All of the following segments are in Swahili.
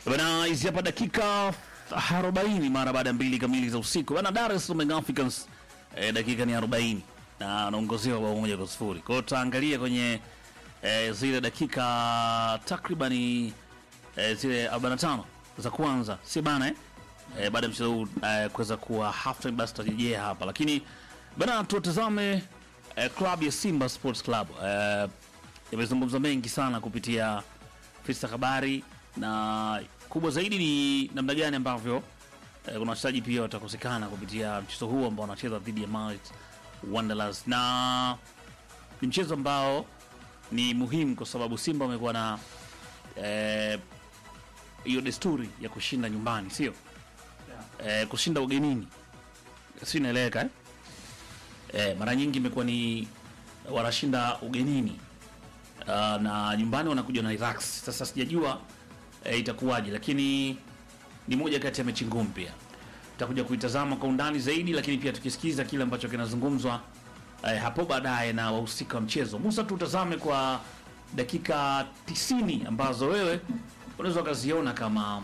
Bana, hizi hapa dakika 40 mara baada ya mbili kamili za usiku. Bana, Dar es Salaam Young Africans eh, dakika ni 40 na anaongozewa bao moja kwa sifuri. Kwa hiyo tutaangalia kwenye eh, zile dakika takribani eh, zile 45 za kwanza, si bana eh? Eh, baada ya mchezo huu eh, kuweza kuwa half time, basi tutarejea hapa, lakini bana, tutazame eh, klabu ya Simba Sports Club eh, imezungumza mengi sana kupitia Fista habari na kubwa zaidi ni namna gani ambavyo eh, kuna wachezaji pia watakosekana kupitia mchezo huu ambao wanacheza dhidi ya Marit Wanderers, na ni mchezo ambao ni muhimu kwa sababu Simba wamekuwa na eh, hiyo desturi ya kushinda nyumbani, sio eh, kushinda ugenini, si inaeleweka eh? Eh, mara nyingi imekuwa ni wanashinda ugenini uh, na nyumbani wanakuja na Iraq. Sasa sijajua eh, itakuwaje, lakini ni moja kati ya mechi ngumu pia tutakuja kuitazama kwa undani zaidi, lakini pia tukisikiza kile ambacho kinazungumzwa eh, hapo baadaye na wahusika wa mchezo. Musa, tutazame kwa dakika 90 ambazo wewe unaweza ukaziona kama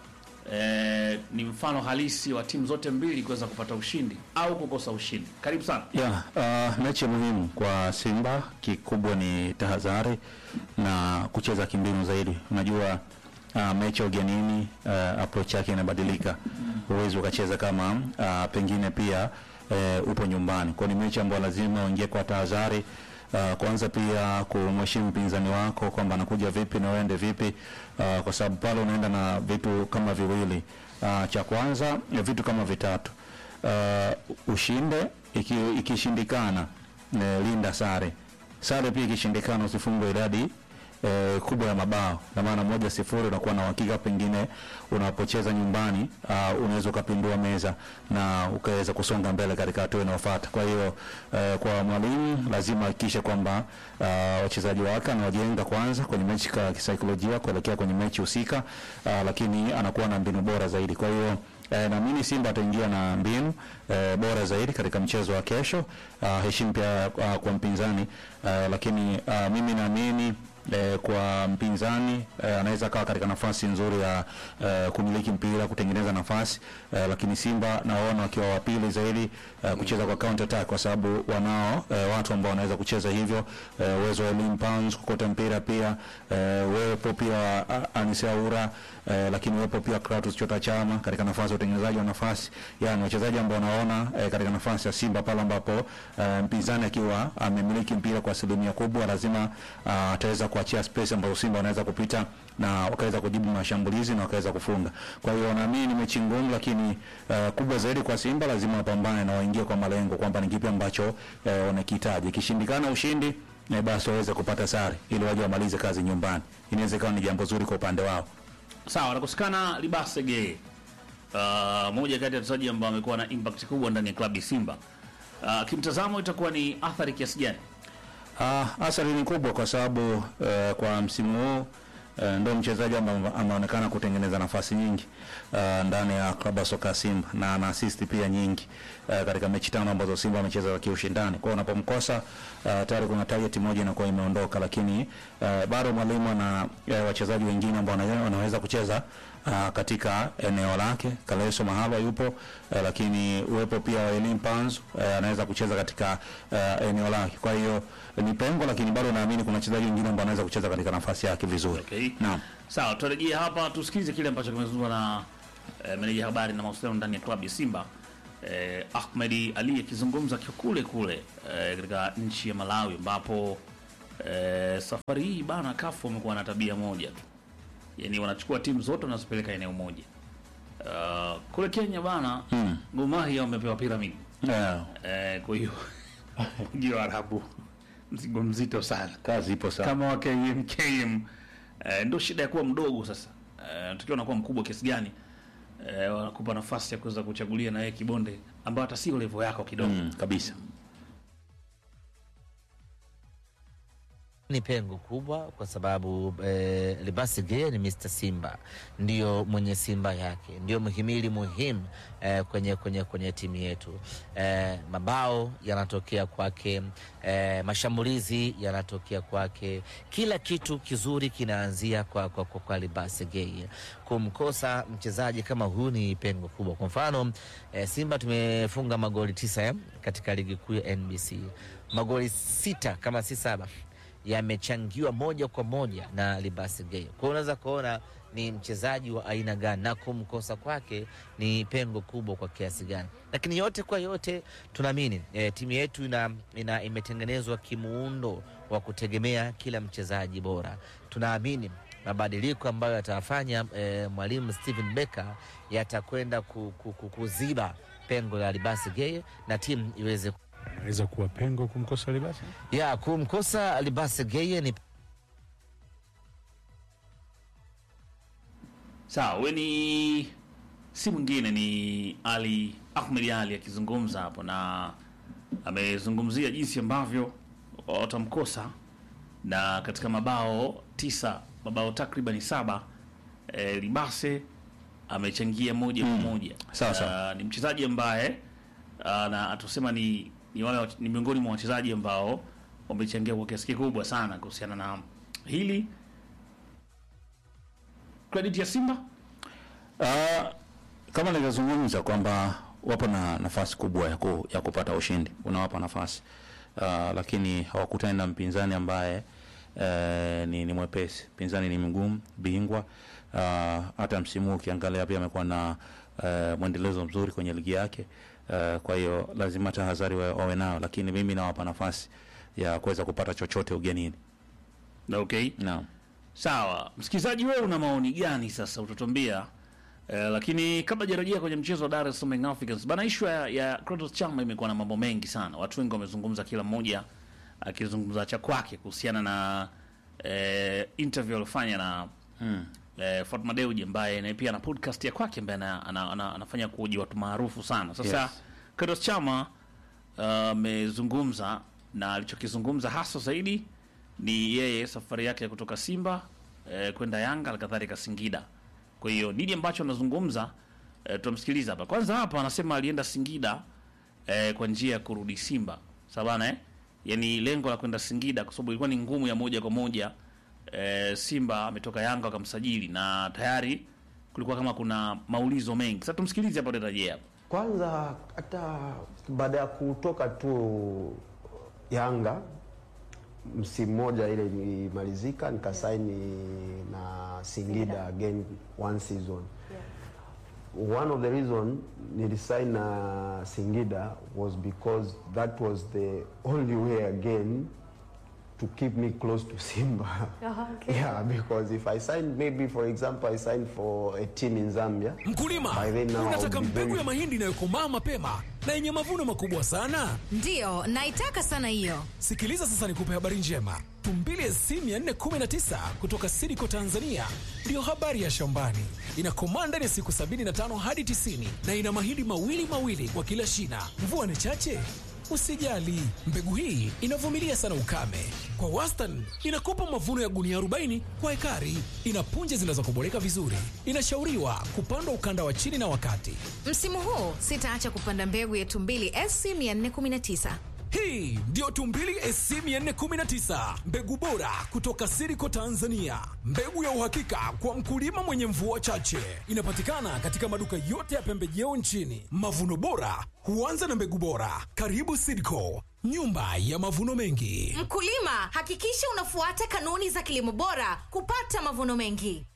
eh, ni mfano halisi wa timu zote mbili kuweza kupata ushindi au kukosa ushindi. Karibu sana. Ya, uh, mechi muhimu kwa Simba, kikubwa ni tahadhari na kucheza kimbinu zaidi. Unajua uh, mechi ya ugenini uh, approach yake inabadilika, huwezi ukacheza kama uh, pengine pia uh, upo nyumbani. Kwa ni mechi ambayo lazima uingie kwa tahadhari Uh, kwanza pia kumheshimu mpinzani wako kwamba anakuja vipi na uende vipi, uh, kwa sababu pale unaenda na vitu kama viwili. Uh, cha kwanza vitu kama vitatu uh, ushinde iki, ikishindikana eh, linda sare. Sare pia ikishindikana usifungwe idadi eh, kubwa ya mabao, na maana moja sifuri unakuwa na uhakika, pengine unapocheza nyumbani uh, unaweza ukapindua meza na ukaweza kusonga mbele katika hatua inayofuata. Kwa hiyo eh, kwa mwalimu lazima ahakikishe kwamba uh, wachezaji wake anawajenga kwanza kwenye mechi ka kisaikolojia kuelekea kwenye mechi husika, uh, lakini anakuwa na mbinu bora zaidi. Kwa hiyo Eh, naamini Simba ataingia na mbinu eh, bora zaidi katika mchezo wa kesho. Uh, heshima pia uh, kwa mpinzani uh, lakini uh, mimi naamini eh, kwa mpinzani eh, anaweza kawa katika nafasi nzuri ya eh, kumiliki mpira kutengeneza nafasi eh, lakini Simba naona wakiwa wa pili zaidi eh, kucheza kwa counter attack kwa sababu wanao eh, watu ambao wanaweza kucheza hivyo eh, uwezo wa Elim Pounds kukota mpira pia eh, wepo pia uh, Anise Aura eh, lakini wepo pia Kratos Chota Chama katika nafasi ya utengenezaji wa nafasi, yani wachezaji ambao wanaona eh, katika nafasi ya Simba pale ambapo eh, mpinzani akiwa amemiliki mpira kwa asilimia kubwa, lazima ah, ataweza kuachia space ambazo Simba wanaweza kupita na wakaweza kujibu mashambulizi na wakaweza kufunga. Kwa hiyo naamini ni mechi ngumu, lakini uh, kubwa zaidi kwa Simba lazima wapambane na waingie kwa malengo kwamba ni kipi ambacho uh, wanakihitaji. Ikishindikana ushindi eh, basi waweze kupata sare ili waje wamalize kazi nyumbani. Inaweza ikawa ni jambo zuri kwa upande wao. Sawa, anakosekana Libasege, uh, moja kati ya wachezaji ambao amekuwa na impact kubwa ndani ya klabu ya Simba. Uh, kimtazamo itakuwa ni athari kiasi gani? Ah, athari ni kubwa kwa sababu eh, kwa msimu huu eh, ndio mchezaji ambaye ameonekana kutengeneza nafasi nyingi eh, ndani ya klabu ya soka ya Simba na ana assist pia nyingi eh, katika mechi tano ambazo Simba amecheza za kiushindani. Kwa hiyo unapomkosa eh, tayari kuna target moja inakuwa imeondoka, lakini eh, bado mwalimu ana eh, wachezaji wengine ambao wana- wanaweza kucheza uh, katika eneo lake. Kaleso Mahalwa yupo uh, lakini uwepo pia wa Elim Panzu uh, anaweza kucheza katika uh, eneo lake. Kwa hiyo ni pengo, lakini bado naamini kuna wachezaji wengine ambao wanaweza kucheza katika nafasi yake vizuri. Okay. Naam. Sawa, tutarejea hapa tusikize kile ambacho kimezungumzwa na eh, meneja habari na mawasiliano ndani ya klabu ya Simba eh, Ahmed Ali akizungumza akiwa kule kule eh, katika nchi ya Malawi ambapo eh, safari hii bana kafu wamekuwa na tabia moja tu, yaani wanachukua timu zote wanazipeleka eneo moja. Uh, kule Kenya bana Mm. Gor Mahia wamepewa pyramid Yeah. eh, kwa hiyo ndio Arabu mzigo mzito sana Kazi ipo sana. kama wa KM KM eh, ndio shida ya kuwa mdogo sasa. Eh, tukiwa unakuwa mkubwa kiasi gani eh, wanakupa nafasi ya kuweza kuchagulia na yeye kibonde ambayo hata sio level yako kidogo. Mm, kabisa. ni pengo kubwa kwa sababu eh, Libasi Geye ni Mr. Simba, ndio mwenye Simba yake, ndio mhimili muhimu eh, kwenye, kwenye, kwenye timu yetu eh, mabao yanatokea kwake eh, mashambulizi yanatokea kwake, kila kitu kizuri kinaanzia kwa, kwa, kwa, kwa Libasi Geye. Kumkosa mchezaji kama huyu ni pengo kubwa. Kwa mfano eh, Simba tumefunga magoli tisa eh, katika ligi kuu ya NBC, magoli sita kama si saba yamechangiwa moja kwa moja na Libasi Geye. Kwa hiyo unaweza kuona ni mchezaji wa aina gani na kumkosa kwake ni pengo kubwa kwa kiasi gani, lakini yote kwa yote tunaamini e, timu yetu ina, ina, imetengenezwa kimuundo wa kutegemea kila mchezaji bora. Tunaamini mabadiliko ambayo yatawafanya e, mwalimu Steven Becker yatakwenda ku, ku, ku, kuziba pengo la Libasi Geye na timu iweze Inaweza kuwa pengo kumkosa Libasi. ya kumkosa Libasi Geye ni Sawa, we ni si mwingine ni Ali Ahmed Ali akizungumza hapo, na amezungumzia jinsi ambavyo watamkosa na katika mabao tisa, mabao takribani saba e, Libase amechangia moja kwa moja. Sawa, sawa. Ah, ni mchezaji ambaye ah, na tusema ni ni wale wa- ni miongoni mwa wachezaji ambao wamechangia kwa kiasi kikubwa sana kuhusiana na hili. Credit ya Simba Ah, kama nilivyozungumza kwamba wapo na nafasi kubwa ya, ku, ya kupata ushindi, unawapa nafasi Ah, lakini hawakutani na mpinzani ambaye eh, ni, ni mwepesi. Mpinzani ni mgumu, bingwa. Ah, hata msimu huu ukiangalia pia amekuwa na eh, mwendelezo mzuri kwenye ligi yake. Eh, kwa hiyo lazima tahadhari wa- wawe nayo, lakini mimi nawapa nafasi ya kuweza kupata chochote ugenini. okay. Naam. Sawa, msikilizaji, wewe una maoni gani sasa? Utatuambia eh, lakini kabla jarejea kwenye mchezo wa Dar es Salaam Young Africans bana, issue ya, ya Clatous Chama imekuwa na mambo mengi sana. Watu wengi wamezungumza, kila mmoja akizungumza cha kwake kuhusiana na eh, interview aliyofanya na Mm. eh, Fatma Dewji ambaye naye pia ana podcast ya kwake ambaye ana, ana, ana, anafanya kuhoji watu maarufu sana. Sasa Yes. Clatous Chama amezungumza na alichokizungumza hasa zaidi ni yeye safari yake ya kutoka Simba eh, kwenda Yanga alikadhalika Singida. Kwa hiyo nini ambacho anazungumza eh, tutamsikiliza hapa. Kwanza hapa anasema alienda Singida eh, kwa njia ya kurudi Simba. Sabana eh? Yaani lengo la kwenda Singida kwa sababu ilikuwa ni ngumu ya moja kwa moja eh, Simba ametoka Yanga wakamsajili na tayari kulikuwa kama kuna maulizo mengi. Sasa tumsikilize hapo tutarejea hapa. Kwanza hata baada ya kutoka tu Yanga msimu mmoja ile ilimalizika, nikasaini na Singida again one season. One of the reason nilisign na Singida was because that was the only way again to keep me close to Simba. Yeah, because if I sign maybe for example I signed for a team in Zambia Mkulima, By then now unataka I'll be mbegu very- ya mahindi inayokomaa mapema na yenye mavuno makubwa sana? Ndiyo, naitaka sana hiyo. Sikiliza sasa, nikupe habari njema. Tumbili SC 419 kutoka Sidiko Tanzania ndiyo habari ya shambani. Inakomaa ndani ya siku 75 hadi 90 na ina mahindi mawili mawili kwa kila shina. Mvua ni chache Usijali, mbegu hii inavumilia sana ukame. Kwa wastani inakupa mavuno ya gunia 40 kwa ekari. Ina punje zinazokoboleka vizuri. Inashauriwa kupandwa ukanda wa chini na wakati. Msimu huu sitaacha kupanda mbegu ya Tumbili SC 419. Hii ndiyo Tumbili SC 419, mbegu bora kutoka Siriko Tanzania, mbegu ya uhakika kwa mkulima mwenye mvua chache. Inapatikana katika maduka yote ya pembejeo nchini. Mavuno bora huanza na mbegu bora. Karibu Siriko, nyumba ya mavuno mengi. Mkulima, hakikisha unafuata kanuni za kilimo bora kupata mavuno mengi.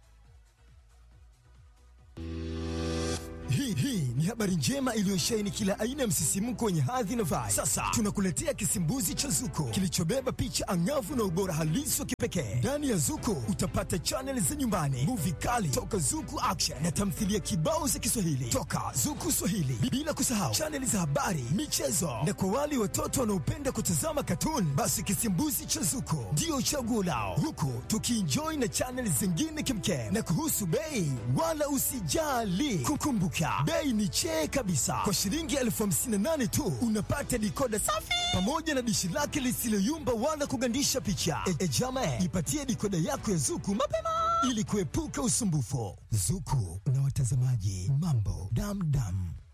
Hii hii ni habari njema iliyosheheni kila aina ya msisimko wenye hadhi na vibe. Sasa tunakuletea kisimbuzi cha Zuko kilichobeba picha angavu na ubora halisi wa kipekee. Ndani ya Zuko utapata chaneli za nyumbani, muvi kali toka Zuku Action na tamthilia kibao za Kiswahili toka Zuku Swahili, bila kusahau chaneli za habari, michezo na kwa wale watoto wanaopenda kutazama katuni, basi kisimbuzi cha Zuko ndio chaguo lao, huku tukienjoy na chaneli zingine kimkem. Na kuhusu bei, wala usijali, kukumbuka mpya, bei ni chee kabisa. Kwa shilingi elfu hamsini na nane tu unapata dikoda safi pamoja na dishi lake lisiloyumba wala kugandisha picha. E, e jama, jipatie dikoda yako ya Zuku mapema ili kuepuka usumbufu. Zuku na watazamaji, mambo damdam.